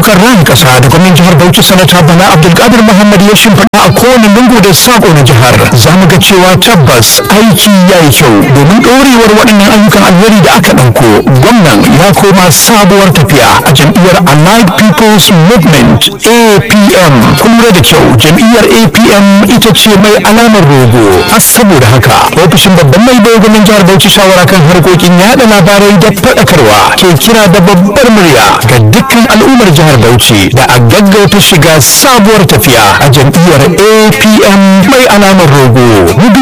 ayyukan ran kasa da gwamnan jihar Bauchi sanata Bala Abdulkadir Muhammad ya shimfiɗa a kowane lungu da sako na jihar za mu ga cewa tabbas aiki ya yi kyau domin ɗorewar waɗannan ayyukan alheri da aka ɗauko gwamnan ya koma sabuwar tafiya a jam'iyyar Allied People's Movement APM kun lura da kyau jam'iyyar APM ita ce mai alamar rogo har saboda haka ofishin babban mai bai gwamnan jihar Bauchi shawara kan harkokin yaɗa labarai da faɗakarwa ke kira da babbar murya ga dukkan al'ummar jihar Bauchi da a gaggauta shiga sabuwar tafiya a jam'iyyar APM mai alamar rogo.